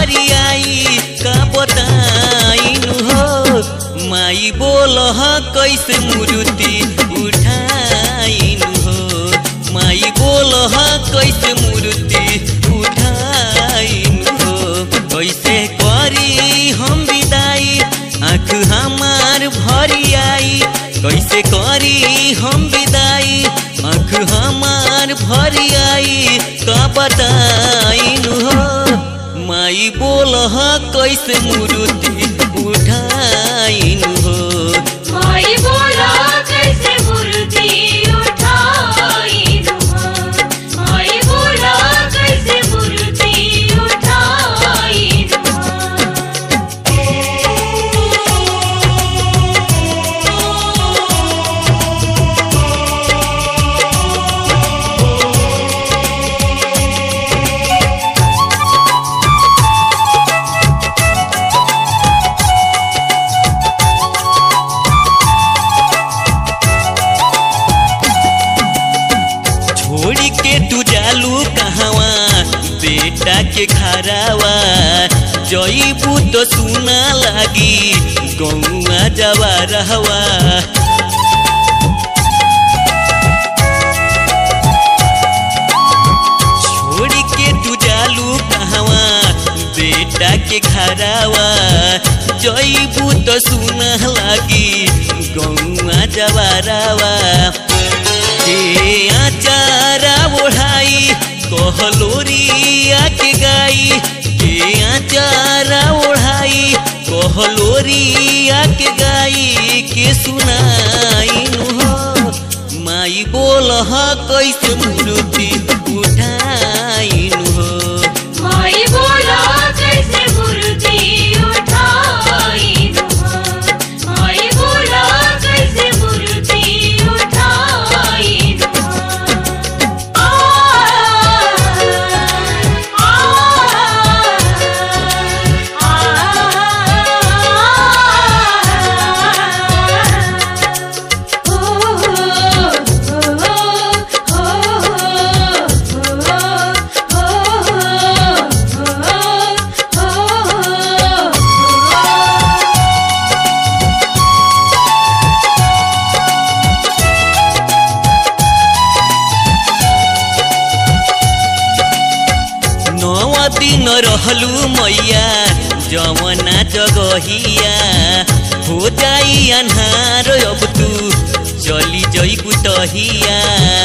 फरियाई का बताइन हो माई बोल कैसे मूर्ति उठाइन हो माई बोल कैसे मूर्ति उठाइन हो कैसे करी हम विदाई आँख हमार भरी आई कैसे करी हम विदाई आँख हमार भरी आई का बताइन हो माई बोल कैसे मूर्ति उठाइन हो माई बोला कैसे मूर्ति उठाई नुहा माई बोला कैसे मूर्ति उठाई छोड़ी के तू जालू कहवा बेटा के खरावा जईबू तो सुना लागी गौआ जवा रहवा छोड़ी के तू जालू कहवा बेटा के खरावा जईबू तो सुना लागी गौआ जवा रहवा के आचारा ओढ़ाई कहलोरिया के गाई के आचारा ओढ़ाई कहलोरिया के गाई के सुनाई हो माई बोल कैसे मूर्ति उठाई हो माई बोला कैसे मूर्ति उठाई नुहा माई बोला कैसे मूर्ति उठाई नुहा आ नौ दिन रहलू मैया जवना जगहिया हो जाई अन्हार अब तू चली जईबू तहिया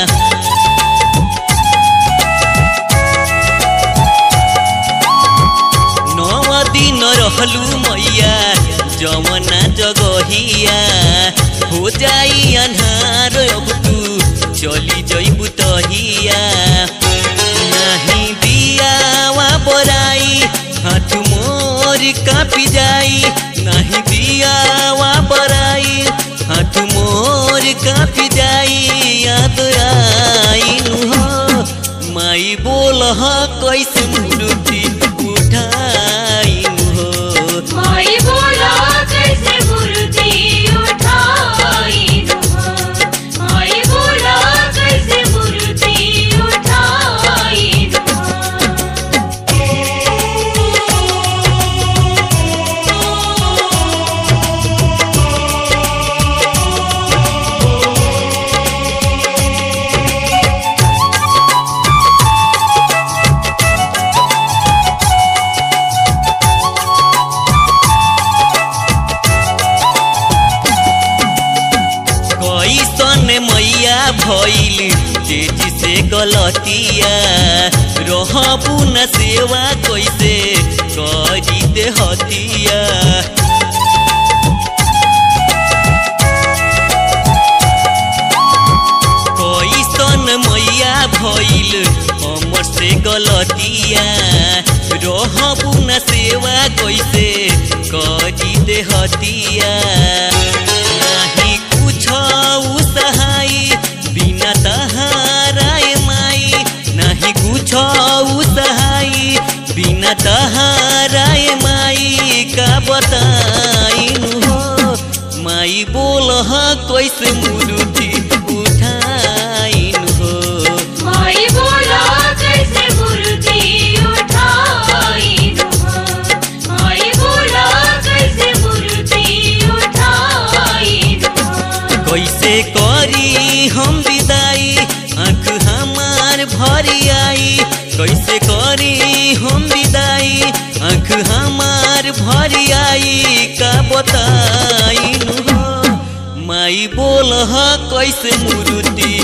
नौ दिन रहलू मैया जवना जगहिया हो जाई अन्हार अब तू चली जईबू तहिया नहीं दियावा बोराई हाथ मोर कापी जाई नहीं दियावा बोराई हाथ मोर कापी जाई याद आई हो माई बोल कैसे मूर्ति उठाई हो माई बोला कैसे मूर्ति उठाई नुहा माई बोला कैसे मूर्ति उठाई कैसन मैया भइल तेजी से गलतिया रहबू न सेवा कैसे करी दे हतिया कैसन मैया भइल हमर से गलतिया रहबू न सेवा कैसे करी दे हतिया नाही कुछ सहाय बिना तहाराए माई नाही कुछ सहाय बिना तहाराए माई का बताइन हो माई बोल कैसे मूर्ति उठाइन हो माई बोला कैसे मूर्ति उठाई नुहा हमार भरियाई का बताइनु हो माई बोल ह कैसे मूर्ति